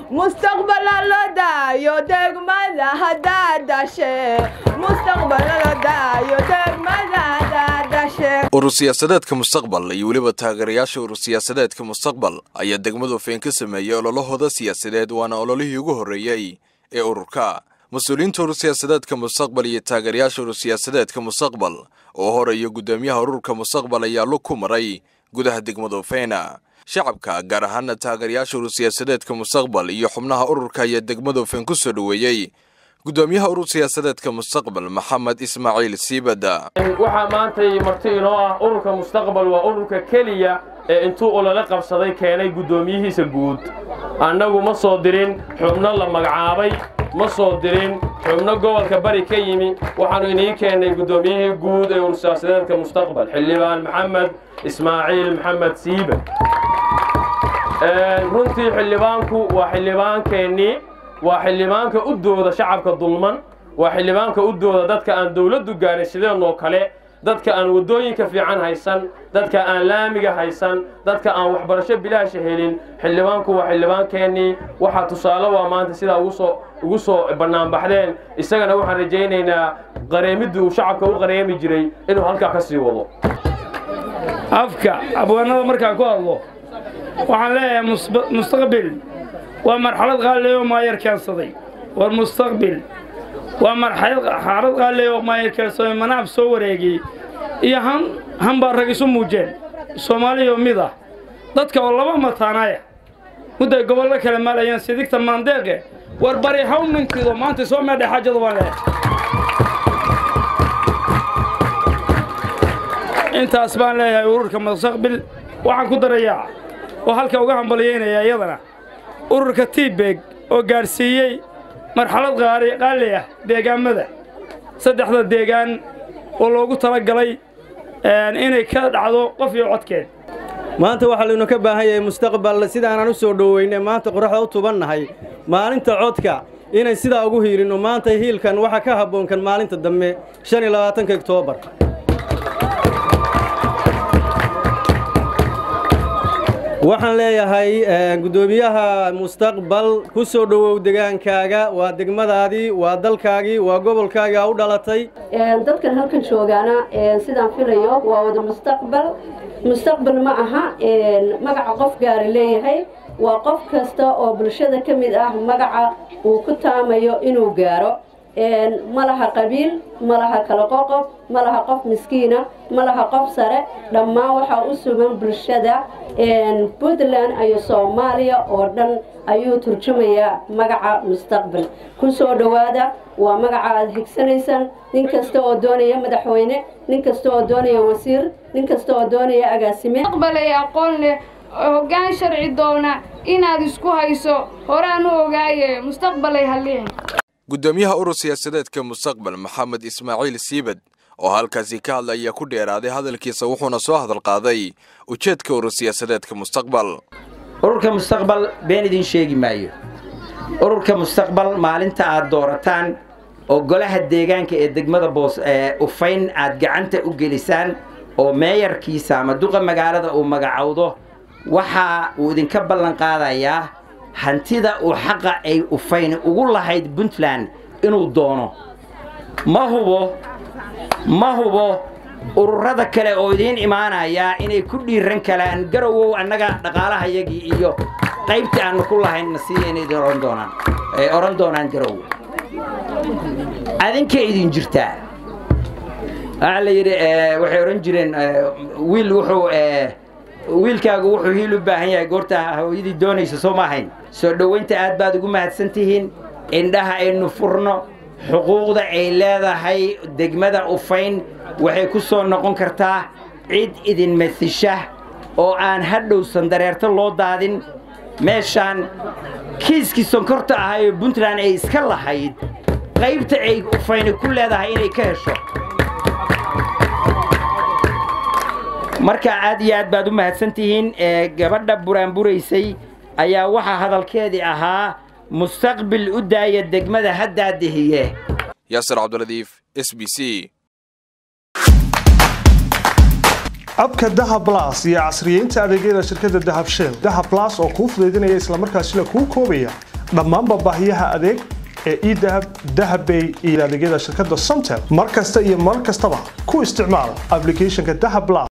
mustaqbala la daayo degmada haddaad dashe mustaqbala la daayo degmada haddaad dashe urur siyaasadeedka mustaqbal iyo weliba taageerayaasha urur siyaasadeedka mustaqbal ayaa degmadu feen ka sameeyey ololahooda siyaasadeed waana ololihii ugu horreeyey ee ururka mas-uuliyiinta urur siyaasadeedka mustaqbal iyo taageerayaasha urur siyaasadeedka mustaqbal oo horeeya guddoomiyaha ururka mustaqbal ayaa lug ku maray gudaha degmada feena shacabka gaar ahaana taageerayaasha urur siyaasadeedka mustaqbal iyo xubnaha ururka ayaa degmada feen ku soo dhoweeyey guddoomiyaha urur siyaasadeedka mustaqbal maxamed ismaaciil siibada waxaa maantay marti inoo ah ururka mustaqbal waa ururka keliya ee intuu olole qabsaday keenay guddoomiyihiisa guud annagu ma soo dirin xubno la magacaabay ma soo dirin xubno gobolka bari ka yimi waxaannu inii keennay guddoomiyihii guud ee urur siyaasadeedka mustaqbal xildhibaan maxamed ismaaciil maxamed siiba runtii xildhibaanku waa xildhibaankeenii waa xildhibaanka u dooda shacabka dulman waa xildhibaanka u dooda dadka aan dawladdu gaarin sideenoo kale dadka aan waddooyinka fiican haysan dadka aan laamiga haysan dadka aan waxbarasho bilaasha helin xildhibaanku waa xildhibaankeenii waxaa tusaale waa maanta sidaa ugusoo ugu soo bannaanbaxdeen isagana waxaan rajaynaynaa qareemiddii uu shacabka u qareemi jiray inuu halkaa ka sii wado afka abwaanada markaan ku hadlo waxaan leeyahay mustaqbil waa marxalad qaaliy oo maayar keensaday war mustaqbil waa marxalad qaaliy oo maayar keensaday manaab soo wareegiyey iyo han han baa rag isu muujeen soomaaliyo mid ah dadka oo laba mataanaya mudday gobollo kale maalayaan sidigta maandeeqe war bari haw ninkiido maanta soo meedhay xaajada waan leeyahay intaas baan leeyahay ururka mustaqbil waxaan ku darayaa oo halka uga hambalyaynaya iyadana ururka tiibeg oo gaadhsiiyey marxalad qaali ah deegaammada saddexda deegaan oo loogu talagalay inay ka dhacdo qof iyo codkeed maanta waxaa laynu ka baahan yahay mustaqbal sidaanaan u soo dhoweynay maanta qoraxda u tubannahay maalinta codka inay sidaa ugu hiilinno maanta hiilkan waxaa ka habboonkan maalinta dambe shan iyo labaatanka oktoobar waxaan leeyahay guddoomiyaha mustaqbal ku soo dhowow degaankaaga waa degmadaadii waa dalkaagii waa gobolkaagii aa u dhalatay dadkan halkan joogaana sidaan filayo waa wada mustaqbal mustaqbal ma aha magaca qof gaari leeyahay waa qof kasta oo bulshada ka mid ah magaca uu ku taamayo inuu gaaro ma laha qabiil ma laha kala qoqob ma laha qof miskiina ma laha qof sare dhammaan waxaa u sugan bulshada puntland iyo soomaaliya oo dhan ayuu turjumayaa magaca mustaqbal ku soo dhowaada waa magaca aad higsanaysaan nin kasta oo doonaya madaxweyne nin kasta oo doonaya wasiir nin kasta oo doonaya agaasime mustaqbalay aqoon leh hoggaan sharci doona inaad isku hayso horaan u ogaaye mustaqbalay halliin guddoomiyaha urur siyaasadeedka mustaqbal maxamed ismaaciil siibad oo halkaasi ka hadla ayaa ku dheeraaday hadalkiisa wuxuuna soo hadal qaaday ujeedka urur siyaasadeedka mustaqbal ururka mustaqbal been idin sheegi maayo ururka mustaqbal maalinta aad doorataan oo golaha deegaanka ee degmada boos ee ufayn aad gacanta u gelisaan oo meeyarkiisa ama duqa magaalada uu magacowdo waxa uu idinka ballan qaadayaa hantida uu xaqa ay ufayni ugu lahayd puntland inuu doono ma hubo ma hubo ururada kale oo idiin imaanayaa inay ku dhiiran kalaan garowow annaga dhaqaalahayagii iyo qaybtii aannu ku lahayn nasiiya inay idin ohan doonaan ay odhan doonaan garowow adinkay idin jirtaa waxaa la yidhi waxay odhan jireen wiil wuxuu wiilkaagu wuxuu hiil u baahan yahay goorta hooyadii doonaysa soo ma ahayn soo dhowaynta aad baad ugu mahadsan tihiin indhaha aynu furno xuquuqda ay leedahay degmada ufayn waxay ku soo noqon kartaa cid idin masisha oo aan hadhow sandareerto loo daadin meeshaan kiiskii sonkorta ahaa ee puntland ay iska lahayd qaybta ay ufayni ku leedahay inay ka hesho marka aad iyo aad baad u mahadsan tihiin gabadha buraanburaysay ayaa waxaa hadalkeedii ahaa mustaqbil u daaya degmada haddaa dehiye yaasir cabdiladiif s b c abka dahab blas iyo casriyeynta adeegyada shirkadda dahab shell dahab blas oo kuu fudaydinaya islamarkaasina kuu koobaya dhammaanba baahiyaha adeeg ee edahab dahabbay iyo adeegyada shirkadda somtel mar kasta iyo mar kastaba ku isticmaal applicationka dahab plus